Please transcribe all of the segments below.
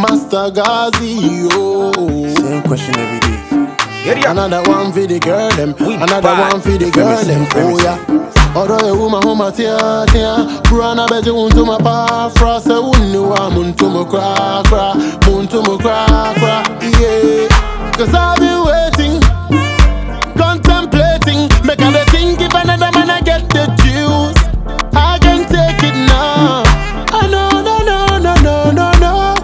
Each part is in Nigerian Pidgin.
Master Gazi, oh. Same question every day. Area. Another one for the girl them, We another bad. one for the girl Premise, them, oh premise. yeah. Although you woman home at tia tia, Brana beji unto my pa fra se unu wa muntu mo cra cra, muntu mo cra cra, yeah. Cause I've been waiting, contemplating, make I dey think if another man I get the juice, I can take it now. I know, no, no, no, no, no, no,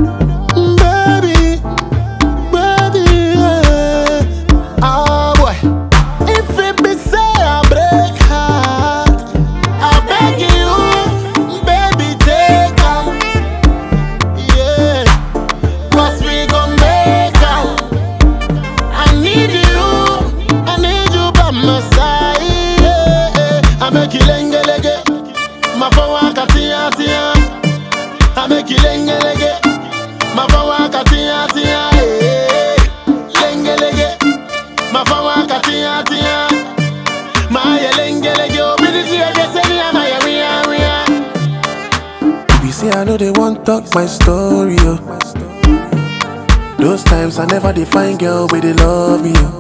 baby baby. Yeah. Ah boy, if it be say I break heart, I beg you, baby, take am. Yeah, 'Cause we gon' make am. I need you, I need you by my side. Yeah, yeah. I make you lenge lenge, my phone waka tia tia. I make you lenge lenge. Mafawa katia tia eh lenge lege Mafawa katia tia Maya lenge lege obidisi ageseni ama ya ria ria If you say I know they want talk my story, oh. Those times I never define girl where they love me, oh.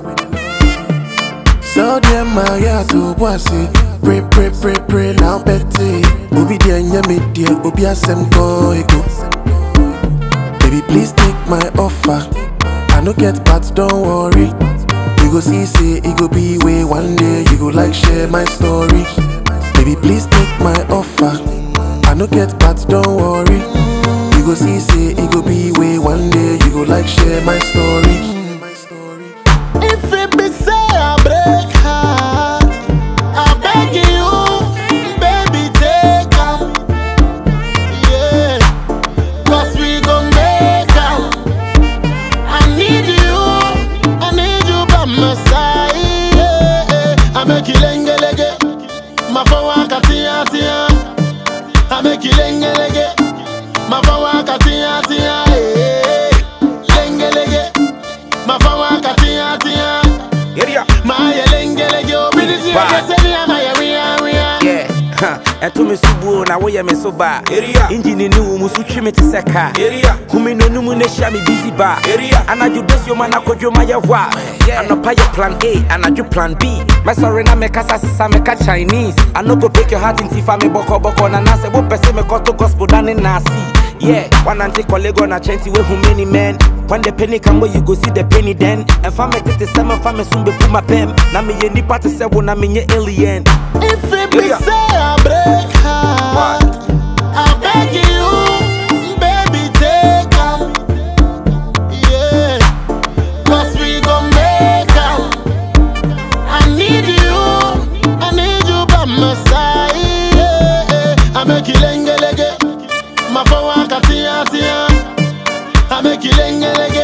So them my yeah to bossy. Pray, pray, pray, pray, now petty. Obi dear, yeah, me dear, Obi asem go ego. Baby, please take my offer. I no get but don't worry. You go see, say, it go be way one day. You go like share my story. Baby, please take my offer. I no get but don't worry. You go see, say, it go be way one day. You go like share my story. If it be say I break heart I beg you baby take am Yeah 'Cause we gon' make am I need you I need you by my side yeah, yeah. I make you lenge lege Mafawa katia tia I make you lenge lege Mafawa katia tia eh. Lenge lege Mafawa katia tia Area. Maya lenge lege Obidisi Bad. ageseni ama ya ria ria Yeah. ha, ɛto me so buo na woyɛ me so baa Area. engine ne wo mu so twe me te sɛ kaa Area. kumi n'anum na hyia me busy baa Area. anadwo dasioma na kɔdwoma yɛ hɔ a Yeah. anɔpa yɛ plan a anadwo plan b mɛsɔre na mekasa sesa meka chinese I no go break your heart nti fa me bɔkɔbɔkɔ na nasɛ wopɛ sɛ mekɔto gospel dane naase Yeah, one anti colleague on a chanty way who many men. When the penny come where you go see the penny then. And family tete seven family soon be put my pen. Na me ye nipa te se na me ye alien. If it be Area. say I break heart I beg you Baby take am Yeah 'Cause we gon' make am I need you I need you by my side yeah, yeah. I make you lenge lege Mafawa katia tia I make you lenge lege